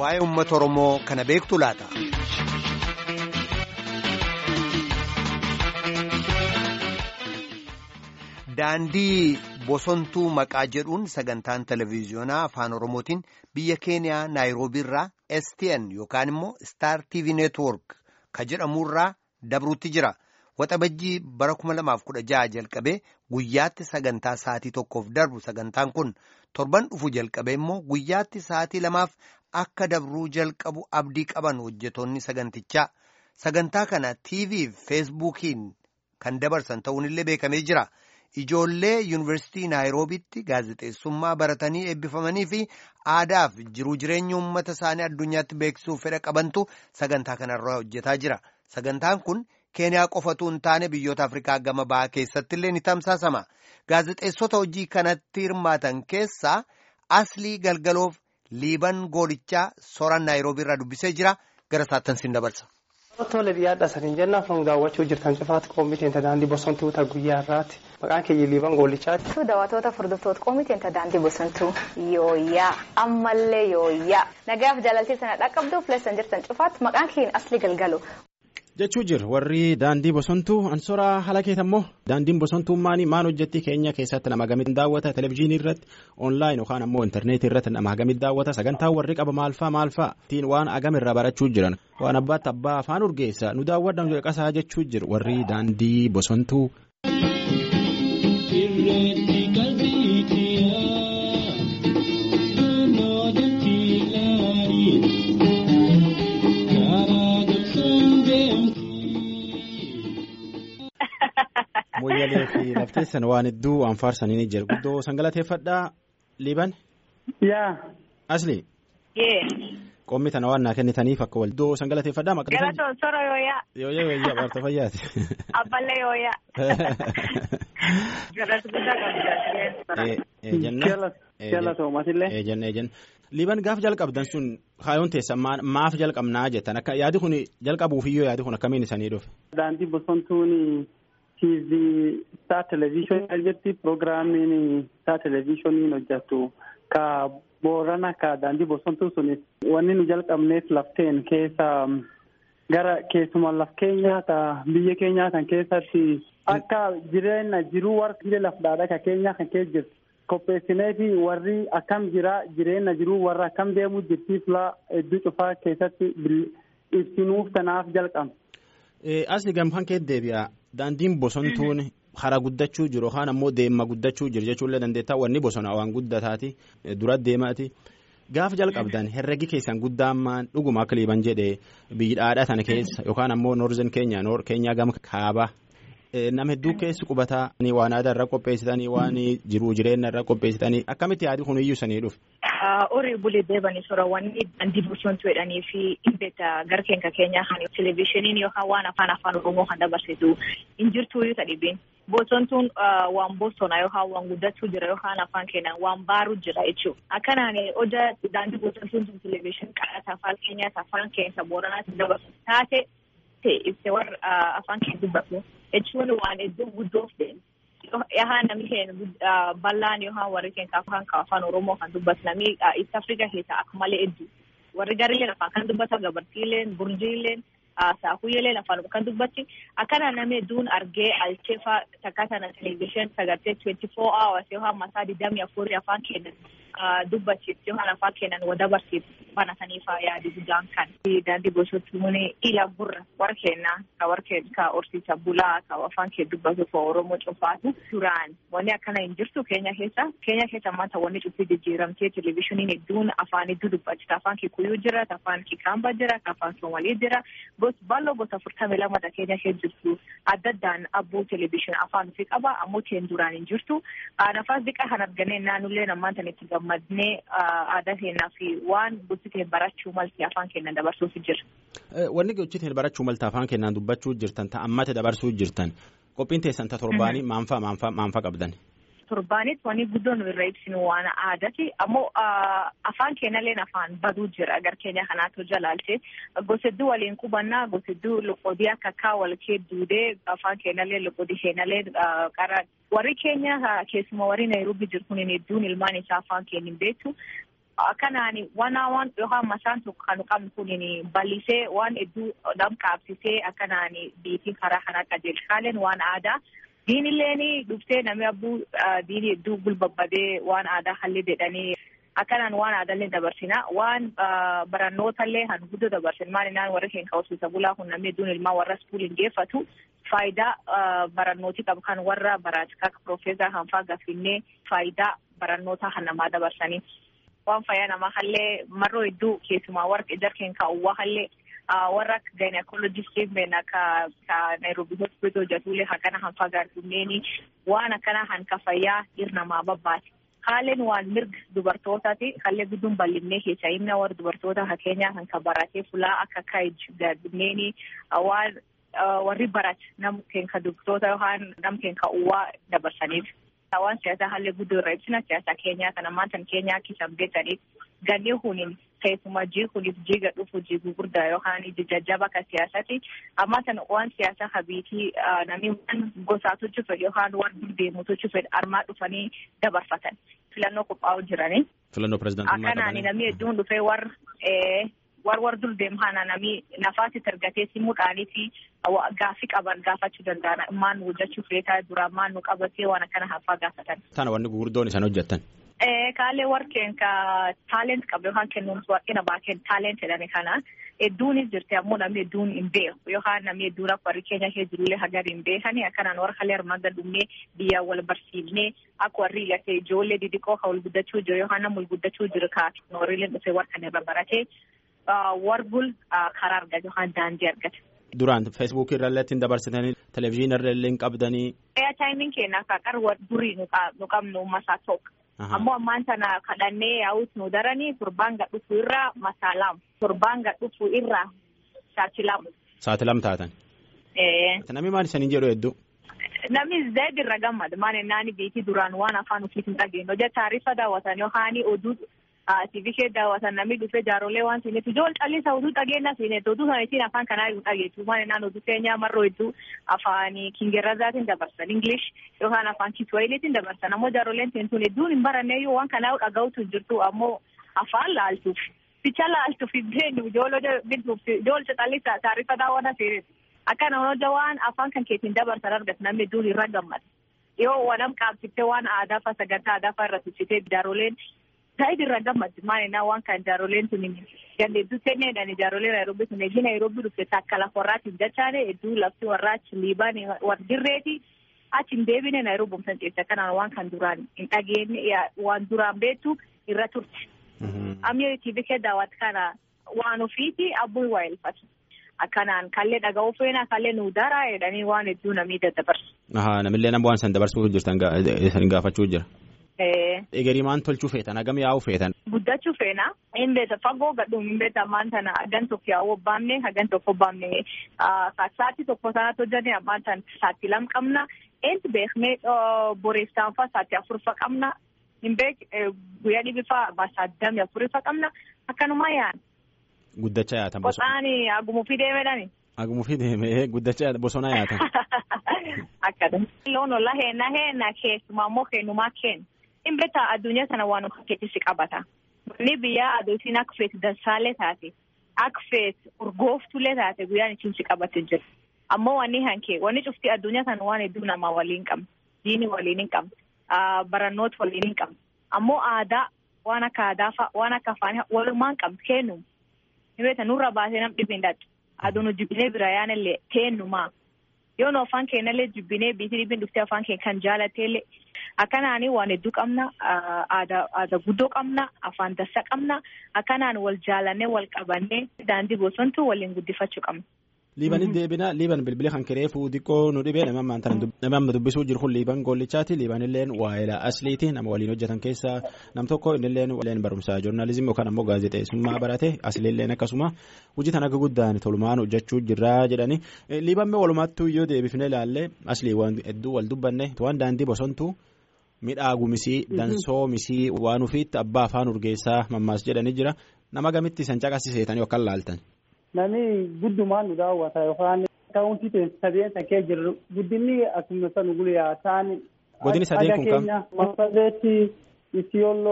waa'ee uummata Oromoo kana beektu laata? Daandii bosontuu maqaa jedhuun sagantaan televiziyoonaa afaan Oromootiin biyya Keeniyaa Naayiroobii irraa STN yookaan immoo Star TV Network ka jedhamurraa dabruutti jira. Waxabajjii bara 2016 jalqabee guyyaatti sagantaa sa'aatii tokkoof darbu sagantaan kun torban dhufu jalqabee immoo guyyaatti sa'aatii lamaaf akka dabruu jalqabu abdii qaban hojjetoonni sagantichaa. Sagantaa kana TV fi feesbuukiin kan dabarsan ta'uunillee beekamee jira. Ijoollee yuunivarsiitii Naayiroobiitti gaazexeessummaa baratanii eebbifamanii fi aadaaf jiruu jireenya uummata isaanii addunyaatti beeksisuuf fedha qabantu sagantaa kanarraa hojjetaa jira. Sagantaan kun Keeniyaa qofatu hin taane biyyoota Afrikaa gama bahaa keessatti illee ni tamsaasama. Gaazexeessota hojii kanatti hirmaatan keessaa Aslii Galgaloof Liiban Goolichaa sooraan Naayiroobii irraa dubbisee jira. Gara saattan siin dabarsa. Tole biyyaadha saniin jennaan foon daawwachuu jirtan cufaatti qoomiteen daandii bosontuu guyyaa irraatti maqaan keenya liiban goolichaati. Daawwattoota furdiftoota qoomiteen daandii bosontuu yooyyaa ammallee yooyyaa nagaaf jaalaltii sana dhaqqabduuf leessan jirtan cufaatti maqaan keenya Aslii Galgaloo. jechuu jir warri daandii bosontuu ansoraa halakeeta immoo daandiin bosontuu maanii maan hojjetti keenya keessatti nama gamit daawwata televezyiinii irratti onlaayin yookaan ammoo intarneetii irratti nama gamit daawwata sagantaa warri qaba maalfaa maalfaa ittiin waan agam irraa barachuu jiran waan abbaatti abbaa afaan urgeessa nu daawwadhan qasaa jechuu jir warri daandii bosontuu. Moyyalee fi lafteessan waan hedduu waan faarsanii ni jira guddoo sangalateeffadhaa liiban. Yaa. Asli. Yee. Qoommi tana waan naa kennitaniif akka wal guddoo sangalateeffadhaa maqaan. Galatoon sora yooyaa. Yooyaa yooyaa baarta fayyaati. Abballee yooyaa. Galatu guddaa qabdi. Eenyenna. Galatoomasillee. Eenyenna eenyenna. Liiban gaaf jalqabdan sun kaayoon teessan maaf jalqabnaa jettan akka yaadi kun jalqabuufiyyoo yaadi kun akkamiin isanii dhufe. Daandii bosontuun TV Star Television jetti piroogiraamiin Star Televisioniin hojjetu ka boorana ka daandii bosontuu sun wanni nu jalqabneef lafteen keessa gara keessumaa laf keenyaa ta biyya keenyaa kan keessatti akka jireenya jiruu warra lafdhaadha ka keenyaa kan keessa jirtu. qopheessinee fi warri akkam jira jireenya jiruu warra akkam deemuu jirtiif laa hedduu cufaa keessatti ibsinuuf tanaaf jalqabna. Asli gamkaan kee deebi'a daandiin bosontuun hara guddachuu jiru yookaan ammoo deemma guddachuu jiru jechuullee dandeettaa wanni bosona waan guddataati dura deemaati. Gaafa jalqabdan herregi keessan guddaan dhuguma akka liiban jedhee biyyaadhaa tana keessa yookaan ammoo noorzen keenya noor keenyaa gama kaabaa. Nama hedduu keessi qubataa waan aadaa irra qopheessitanii waan jiruu jireenya irra qopheessitanii akkamitti yaadi kun iyyuu sanii dhufe. Horii bulee deebanii soorawwanni daandii bosontuu jedhanii fi dhibbeeta gara keenya keenyaa kan televizyiiniin yookaan waan afaan afaan oromoo kan dabarsitu hin jirtu iyyuu dhibeen. Bosontuun waan bosona yookaan waan guddachuu jira yookaan afaan keenyaan waan baaruu jira jechuudha. Akkanaan hojii daandii bosontuun sun televizyiinii qaraata afaan keenyaas afaan keessa booranaatti dabarsu taate. ibsee warra afaan keenya dubbatu jechuun waan iddoo guddoof deemu yahaan namni keenya bal'aan yookaan warri keenya afaan afaan oromoo kan dubbatu namni east africa keessa akka malee hedduu warri garilleen afaan kan dubbatan gabartiileen burjiileen saakuyyeeleen afaan kan dubbatti akkana namni hedduun argee alcheefaa takka sana televezyiin sagartee twenty four hours yookaan masaa digdamii afurii afaan keenya dubbachiifti yookaan afaan keenyan wada barsiifti banataniif yaadi guddaan kan. Daandii bosontuun ila gurra warra keenyaa ka warra keenya ka horsiisa bulaa ka afaan kee dubbatu fa oromoo cufaatu duraan wanni akkana hin jirtu keenya keessa keenya keessa maanta wanni cuftii jijjiiramtee televizyiiniin hedduun afaan hedduu dubbachita afaan kikuyuu jira afaan kikaambaa jira afaan soomalii jira gosa bal'oo gosa afurtamii lamadha keenya keessa jirtu adda addaan abbuu televizyiinii afaan ofii qaba ammoo teen duraan hin jirtu nafaas diqaa kan argannee naannollee nammaan itti gammadnee aadaa keenyaa fi waan gosti barachuu malti afaan keenyaan dabarsuuf jira. Wanni gochiteen barachuu malta afaan keenyaan dubbachuu jirtan ta'ammata dabarsuu jirtan qophiin teessan ta torbaanii maanfaa maanfaa maanfaa qabdan. Torbaanitti wanni guddoon nu irra ibsinu waan aadaati ammoo afaan keenyallee afaan baduu jira gar keenya kanaatu jalaalche gosa hedduu waliin qubannaa gosa hedduu loqodii akka akka wal kee duudee afaan keenyallee loqodii keenyallee qara warri keenya keessumaa warri Nairobi jiru kun hedduun ilmaan isaa afaan keenya hin beektu akkanaan waan waan yookaan masaan tokko kan qabnu kun bal'isee waan hedduu nam qaabsisee akkanaan biitiin karaa kanaa qajeelchaaleen waan aadaa diinilleen dhuftee namni abbuu diinii hedduu gulbabbadee waan aadaa hallee jedhanii akkanaan waan aadaallee dabarsina waan barannootallee han guddoo dabarsin maalinaan warra keenya horsiisa bulaa kun namni hedduun ilmaa warra iskuuliin geeffatu faayidaa barannootii qabu kan warra baraatika akka piroofeesar hanfaa gaffinnee faayidaa barannootaa kan namaa dabarsanii waan fayyaa namaa hallee marroo hedduu keessumaa warra jarkeen kaa'uwaa hallee warra akka gynecologistiin beena ka ka nairobi hospital hojjetuulee hakana hanfaa gaarfinneeni waan akkana hanka fayyaa irnamaa babbaate. Haaleen waan mirga dubartootaati. Hallee gudduun bal'innee keessa himna warra dubartoota fakkeenya kan kan baratee fulaa akka kaayij gaadinneeni waan warri barate nam keenka dubartoota yookaan nam keenka uwwaa dabarsaniif. Waan siyaasaa haalli guddoo irra ibsina siyaasa keenyaa kana maantan keenyaa kisan beekaniif ganni kuniin keessumaa jii kuniif jiiga dhufu jii gurguddaa yookaan jajjaba akka siyaasati amma sana waan siyaasa habiitii namni waan gosaatu cufe yookaan waan deemutu cufe armaa dhufanii dabarfatan filannoo qophaa'u jiranii. Filannoo pirezidaantummaa Akkanaan namni hedduun dhufee warra war war dur deemhana nami nafaasitti argatee simuudhaanii fi gaaffii qaban gaafachuu danda'an maan nu hojjechuu feetaa duraan maan nu qabatee waan akkana hafaa gaafatan. Tana wanni gurguddoon isaan hojjettan. Kaalee warqeen ka taalent qabu yookaan kennuumsi warqina baakeen taalent jedhame kana hedduunis jirti ammoo namni hedduun hin beeku yookaan namni hedduun akka warri keenya kee jirullee hagar hin beekani akkanaan warra kalee armaan gadumnee biyya wal barsiifnee akka warri gatee ijoollee didiqoo ka wal guddachuu jiru yookaan nama wal guddachuu jiru ka noorileen dhufee warqan irra baratee warbul karaa argate yookaan daandii argate. Duraan feesbuukii irrallee ittiin dabarsitanii televezyiinii irrallee hin qabdanii. Eeyataayimin keenya akka qarwar durii nu qabnu masaa tokko. Ammoo ammaan sana kadhannee yaa'us nu daranii torbaan gadhufu irraa masaalaam. Torbaan gadhufu irraa saaxilamu. Saaxilam taatan. Namni maal isanii jedhu hedduu. Namni zayd irra gammada maal naani beekii duraan waan afaan ofiis hin dhageenye hojii taarifa daawwatan yookaan oduu TV kee daawwatan namni dhufee jaarolee waan siineef ijool callisaa oduu dhageenya siineef oduu sana ittiin afaan kanaa hin dhageessu maal naan oduu keenyaa marroo hedduu afaan kingirrazaatiin dabarsan English yookaan afaan kiswahiiliitiin dabarsan ammoo jaaroleen teentuun hedduun hin baranne yoo waan kanaa dhaga'utu jirtu ammoo afaan laaltuuf ficha laaltuuf hin beenyu ijoollee bituuf ijool callisaa taarifa daawwata siineef akkana hojja waan afaan kan keetiin dabarsan argatu namni hedduun irra gammada yoo wanam qaabsiftee waan aadaa fa sagantaa aadaa fa irra tussitee jaaroleen Saayid irra gammaddi maalinaa waan kan jaaroleen tuni ganda hedduu kenneedhaan jaarolee Naayiroobii sun eegi Naayiroobii dhufte takka lafa warraatiin dachaane hedduu lafti warraa achi liibaan warra dirreeti achi hin deebine Naayiroobii bumsan ceessa kanaan waan kan duraan hin dhageenye waan duraan beektu irra turte. Amni TV kee daawwatu kana waan ofiiti abbuu waa elfatu. Akkanaan kallee dhaga'uu feena kallee nu daraa jedhanii waan hedduu namni daddabarsu. Namillee nama waan san dabarsuuf jirtan gaafachuu jira. Egerii maan tolchuu feetan hagam yaa'uu feetan. Guddachuu feena hin beeta fagoo gadhuun hin beeta ammaan tana hagan tokko yaa'uu obbaamne hagan tokko obbaamne saatti tokko sanatti hojjannee ammaan tan saatti lam qabna eentu beeknee boreessaan faa saatti afurfa qabna hin beek guyyaa dhibbifa saaddamii afurfa qabna akkanumaa yaa'an. Guddachaa yaatan bosona. Qoxaani agumuufii deemedhani. Agumuufii deemee guddachaa bosona yaatan. Akkadha. Loon olla heena heena keessumaa immoo kennumaa kennu. Hin beektaa addunyaa sana waan fakkeessisi qabata. Manni biyyaa adoosiin akka feetu dansaalee taate akka feetu urgooftulee taate guyyaan ittiin si qabatee jira. Ammoo wanni hankee wanni cufti addunyaa sana waan hedduu namaa waliin qabna. Diini waliin hin qabna. Barannoota waliin hin qabna. Ammoo aadaa waan akka aadaa fa'a waan akka afaan walumaan qabna kennu. Hin beektaa nurra baasee nam dhibeen dadhu. Aduun hojjibinee bira yaanallee kennumaa. Yoo nu afaan keenyallee jibbinee biitii dhibbiin dhuftee afaan keenya kan jaalatteellee akkanaanii waan hedduu qabna aadaa guddoo qabna afaan dassa qabna akkanaan wal jaalannee wal qabannee daandii bosontuu waliin guddifachuu qabna. Liibanitti deebina liiban bilbila kan kireefuu xiqqoo nu dhibee nama amma dubbisuu jiru kun liiban gollichaati liibanilleen waa'eela asliiti nama waliin hojjetan keessaa nam tokko innilleen waliin barumsaa joornaalizimii yookaan ammoo gaazexeessummaa barate asliilleen akkasuma hojii tan akka guddaan tolumaan hojjechuu jirraa jedhani liiban walumaattuu yoo deebifne ilaalle aslii waan hedduu wal dubbanne waan daandii bosontuu midhaagu misii dansoo misii waan ufiitti abbaa afaan urgeessaa mammaas jedhani jira nama gamitti san caqasiseetanii yookaan laaltan. Namni guddumaan nu daawwata yookaan kaawuntii ta'e sadeen kee jirru guddinni akkuma san guyyaa ta'an. Godini sadeen kun kam? Masabeetti, Isiyooloo,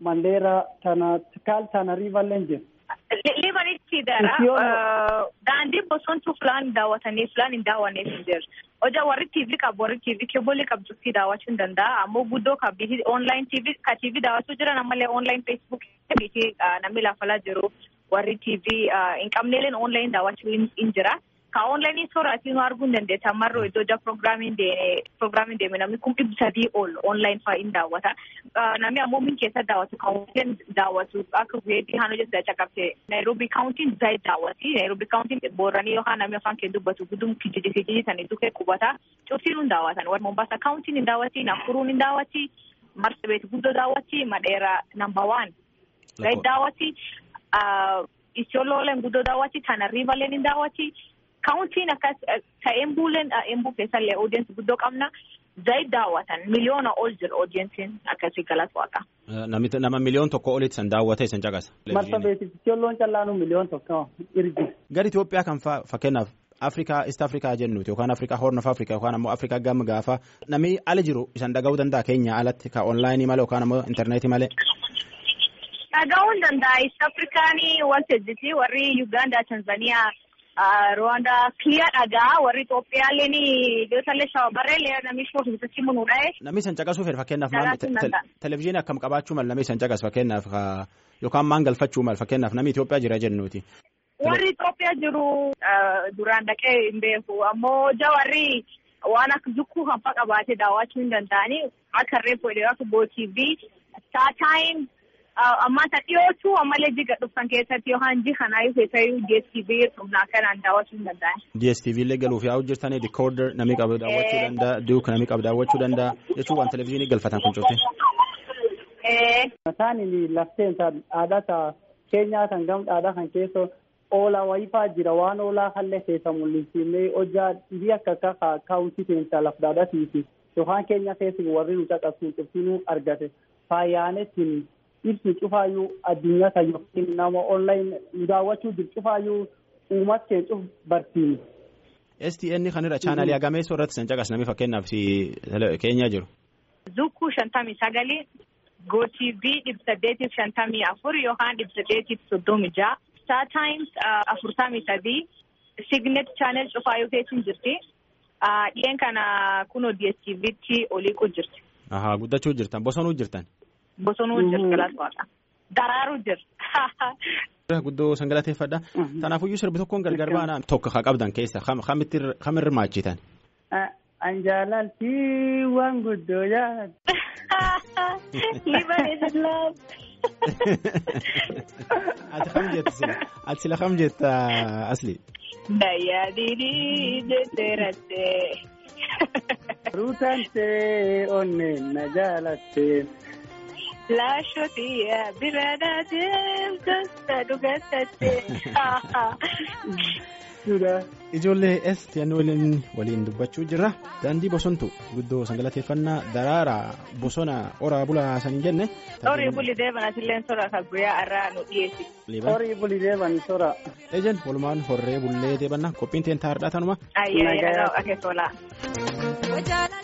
Mandeera tana kaal tana riivalleen jiru. Liibanitti dara daandii bosontuu filaan daawwatanii filaan hin daawwanneef hin jiru. Hojaa warri TV qabu warri TV keebolii qabdutti daawwachuu hin danda'a. Ammoo guddoo kabbii online TV ka TV daawwachuu jiran ammallee online Facebook namni lafalaa jiru warri TV hin qabneeleen online daawwachuu hin jira. Ka online sooraatii nu arguu hin dandeessa. Marroo iddoo ja proogiraamiin deeme proogiraamiin deeme namni kun dhibba sadii ol online fa'aa hin daawwata. Namni ammoo min keessa daawwatu kaawwantiin daawwatu akka weebii haan hojjetu caqabte Nairobi kaawuntiin zaayit daawwati. Nairobi kaawuntiin booranii yookaan namni afaan kee dubbatu guddum kijiji kijiji sanii dukkee qubata. Cuftiin hin daawwatan. Warri Mombasa kaawuntiin hin daawwati. Nakuruun hin daawwati. Marsabit guddoo daawwati. Madheera namba waan. Zaayit daawwati. Isiolooleen guddoo daawwati. Tanarriivaleen hin daawwati. Kaawuntiin akkas ka embuuleen embuu keessallee oodiyensi guddoo qabna. Zaayit daawwatan miliyoona ol jira oodiyensiin akkasii galata waaqa. Nama miliyoon tokko olitti san daawwate san caqasa. Marsabeeti isiolloon callaanu miliyoon tokko irgi. Gara Itoophiyaa kan fakkeenyaaf Afrikaa East Afrikaa jennuuti yookaan Afrikaa Horn of Afrikaa yookaan ammoo Afrikaa gama gaafa namni ala jiru isan dhaga'uu danda'a keenya alatti ka onlaayinii malee yookaan ammoo intarneetii malee. Dhaga'uu hin danda'a East Afrikaanii wanti hojjeti warri Uganda Tanzaniyaa. Rwanda kiliya dhagaa warri Itoophiyaalleen iddootaallee shawabarree namni shoofisitti munuudhae. Namni san caqasuu fedha fakkeenyaaf televizyiinii akkam qabaachuu mal namni san caqas fakkeenyaaf yookaan maan galfachuu mal fakkeenyaaf namni Itoophiyaa jira jennuuti. Warri Itoophiyaa jiru duraan dhaqee hin beeku ammoo jawarri waan akka zukkuu hanfa qabaatee daawwachuu hin danda'anii akka reefu akka gootiifi saataayim. Amma isa dhiyootu ammallee jiga dhufan keessatti yookaan ji kanaayyuu keessayyuu DSTV humnaa kanaan daawwachuu hin danda'an. DSTV illee galuuf yaa'u jirtanii dikooder namni qabu daawwachuu danda'a duuk namni qabu daawwachuu danda'a jechuun waan televizyiinii galfatan kun cufte. Mataan lafteen aadaa keenyaa kan gam aadaa kan keessa oolaa wayifaa jira waan oolaa hallee keessa mul'isiinee hojjaa dhibii akka akka kaawuntii keessa lafdaadhatiifi yookaan keenya keessa warri nu caqasuun cuftinuu argate faayyaanettiin. ibsi cufaayyuu addunyaa kan yookiin nama online daawwachuu jiru cufaayyuu uummata keenya cuf barsiini. STN kan irra chaanalii hagamee soorratti san caqas namni fakkeenyaaf keenya jiru. Zukkuu shantamii sagalii gootiivii dhibba saddeetiif shantamii afur yookaan dhibba saddeetiif soddomii ja'a. Star Times afurtamii sadii Signet chaanel cufaayyuu keessin jirti. Dhiyeen kana kunoo DSTVtti oliiquu jirti. Ahaa guddachuu jirtan bosonuu jirtan. Bosonuu jira galata waaqa. Daraaruu jira. Guddoo san galateeffadha. Tanaafuyyuu sirbi tokkoon gargar baana tokko haa qabdan keessa kam irra maachitan. An jaalalti waan guddoo jaalladha. Liban is love. Ati kam jetta sila ati sila kam jetta asli. Dayyaa diidii jettee rattee. Ruutaan ta'e onneen na jaalattee. Laashootiyaa bira deemtoota dhugaatattee. Ijoollee STN waliin waliin dubbachuu jirra. Daandii bosontu guddoo sangalateeffannaa daraaraa bosona oraa bulaa san jenne. Horii buli deeban asilleen sora kan guyyaa irraa nu dhiyeessi. Horii buli deeban sora. Ejen walumaan horree bullee deebanna qophiin teen taa'aadha tanuma. Ayyaa yeroo akeesolaa.